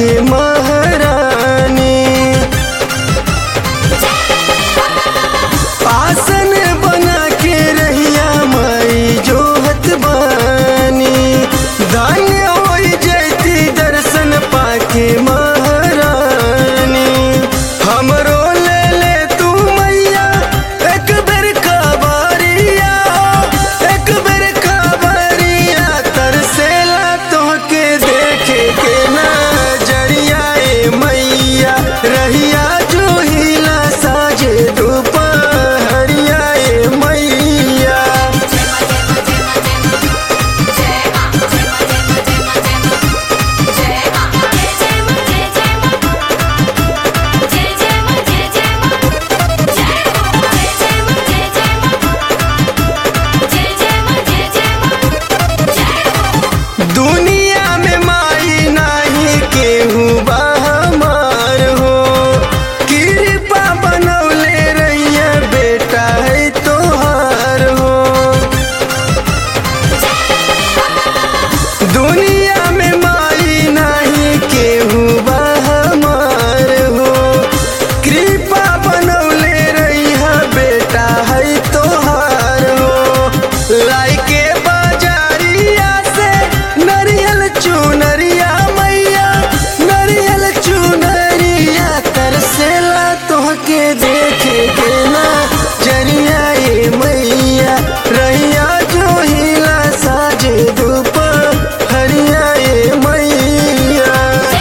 महारानी आसन बना के रहिया माई जोहत बानी धन्य होई जयती दर्शन पाके महारानी हमरो ले ले तू मैया एक बेर खबरिया एक बेर खबरिया तरसेला तोहके देखे के नजरिया ए मैया रहिया जो हिला साजे दोपहरिया ए मैया दुनिया में माई नाही केहू बा हमार हो कृपा बनौले रहिया बेटा है तोहार हो दुनिया में माई नाही केहू बा हमार हो कृपा बनौले रहिया बेटा है तोहार हो लाइके बाजारिया से नरियल चुनरिया मैया नरियल चुनरिया तरसेला तोहके देखे के ना जरिया ए मैया रहिया जो हिला साजे धूप हरिया ए मैया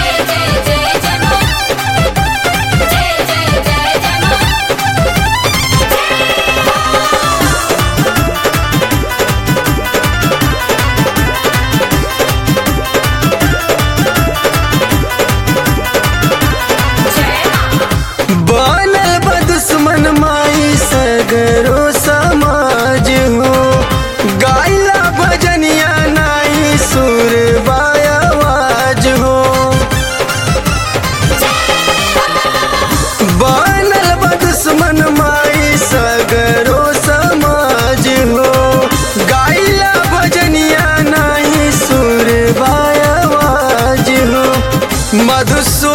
बनल बा दुश्मन माई सगरो समाज हो गाइला भजनिया नाई सुर आवाज हो बनल बा दुश्मन माई सगरो समाज हो गाइला भजनिया नाही सुर आवाज हो मधुसू